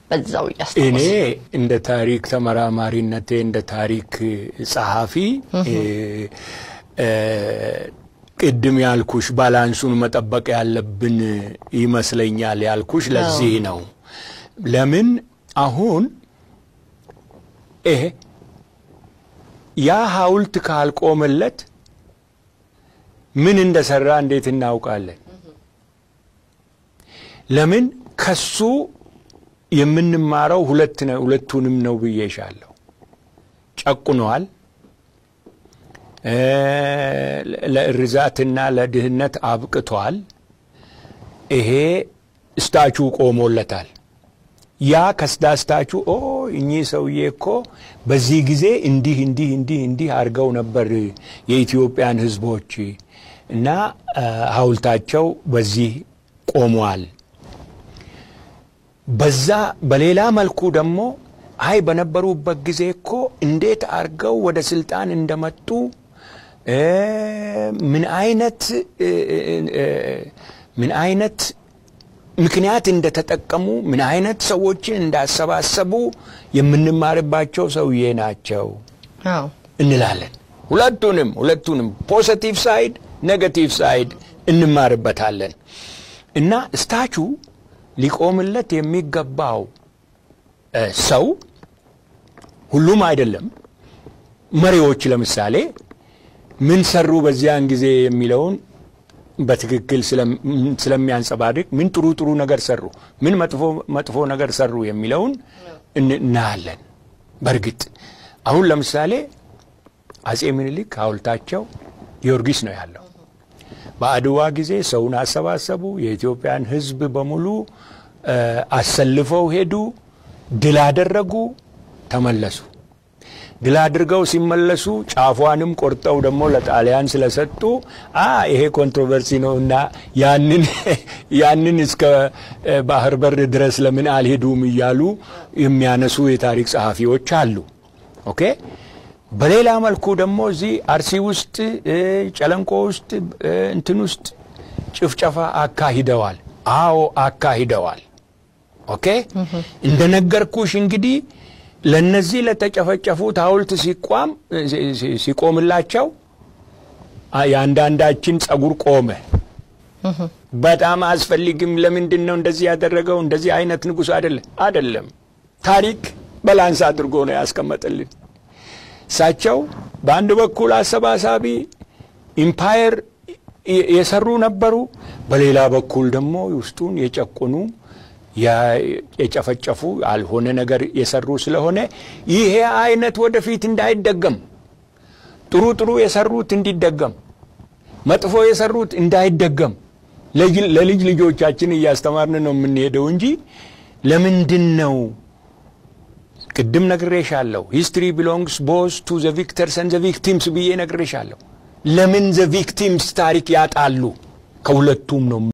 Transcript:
በዛው እኔ እያስታወስ እንደ ታሪክ ተመራማሪነቴ እንደ ታሪክ ጸሐፊ እ፣ እ፣ ቅድም ያልኩሽ ባላንሱን መጠበቅ ያለብን ይመስለኛል ያልኩሽ ለዚህ ነው። ለምን አሁን ይሄ ያ ሐውልት ካልቆመለት ምን እንደሰራ እንዴት እናውቃለን? ለምን ከሱ የምንማረው ሁለት ነው ሁለቱንም ነው ብዬሻለሁ። ጨቁነዋል፣ እ፣ ለእርዛትና ለድህነት አብቅቷል። ይሄ ስታቹ ቆሞለታል። ያ ከስዳስታቹ ኦ እኚህ ሰውዬ እኮ በዚህ ጊዜ እንዲህ እንዲህ እንዲህ እንዲህ አድርገው ነበር የኢትዮጵያን ሕዝቦች እና እ፣ ሐውልታቸው በዚህ ቆሟል። በዛ በሌላ መልኩ ደግሞ አይ በነበሩበት ጊዜ እኮ እንዴት አድርገው ወደ ስልጣን እንደመጡ እ፣ ምን አይነት እ፣ እ፣ እ፣ ምን አይነት ምክንያት እንደተጠቀሙ ምን አይነት ሰዎችን እንዳሰባሰቡ የምንማርባቸው ሰውዬ ናቸው አዎ እንላለን። ሁለቱንም ሁለቱንም ፖዘቲቭ ሳይድ ኔጋቲቭ ሳይድ እንማርበታለን እና ስታቹ ሊቆምለት የሚገባው እ፣ ሰው ሁሉም አይደለም። መሪዎች ለምሳሌ ምን ሰሩ በዚያን ጊዜ የሚለውን በትክክል ስለም- ስለሚያንጸባርቅ ምን ጥሩ ጥሩ ነገር ሰሩ፣ ምን መጥፎ መጥፎ ነገር ሰሩ የሚለውን እን- እናያለን። በእርግጥ አሁን ለምሳሌ አጼ ምኒልክ ሐውልታቸው ጊዮርጊስ ነው ያለው። በአድዋ ጊዜ ሰውን አሰባሰቡ። የኢትዮጵያን ሕዝብ በሙሉ እ፣ አሰልፈው ሄዱ፣ ድል አደረጉ፣ ተመለሱ። ድል አድርገው ሲመለሱ ጫፏንም ቆርጠው ደግሞ ለጣሊያን ስለሰጡ አ ይሄ ኮንትሮቨርሲ ነው እና ያንን ያንን እስከ እ፣ ባህር በር ድረስ ለምን አልሄዱም እያሉ የሚያነሱ የታሪክ ጸሐፊዎች አሉ። ኦኬ በሌላ መልኩ ደግሞ እዚህ አርሲ ውስጥ እ፣ ጨለንቆ ውስጥ እ፣ እንትን ውስጥ ጭፍጨፋ አካሂደዋል። አዎ አካሂደዋል። ኦኬ እንደነገርኩሽ እንግዲህ ለነዚህ ለተጨፈጨፉት ሐውልት ሲቋም ሲ- ሲ- ሲቆምላቸው አ- የአንዳንዳችን ጸጉር ቆመ። በጣም አያስፈልግም። ለምንድን ነው እንደዚህ ያደረገው? እንደዚህ አይነት ንጉሥ አይደለም አይደለም። ታሪክ በላንስ አድርጎ ነው ያስቀመጠልን። እሳቸው በአንድ በኩል አሰባሳቢ ኢምፓየር የ- የሰሩ ነበሩ። በሌላ በኩል ደግሞ ውስጡን የጨቁኑ ያ- የጨፈጨፉ ያልሆነ ነገር የሰሩ ስለሆነ ይሄ አይነት ወደፊት እንዳይደገም ጥሩ ጥሩ የሰሩት እንዲደገም መጥፎ የሰሩት እንዳይደገም ለጅ- ለልጅ ልጆቻችን እያስተማርን ነው የምንሄደው እንጂ ለምንድን ነው ቅድም ነግሬሻለሁ። ሂስትሪ ቢሎንግስ ቦዝ ቱ ዘ ቪክተርስ ኤንድ ዘ ቪክቲምስ ብዬ ነግሬሻለሁ። ለምን ዘ ቪክቲምስ ታሪክ ያጣሉ? ከሁለቱም ነው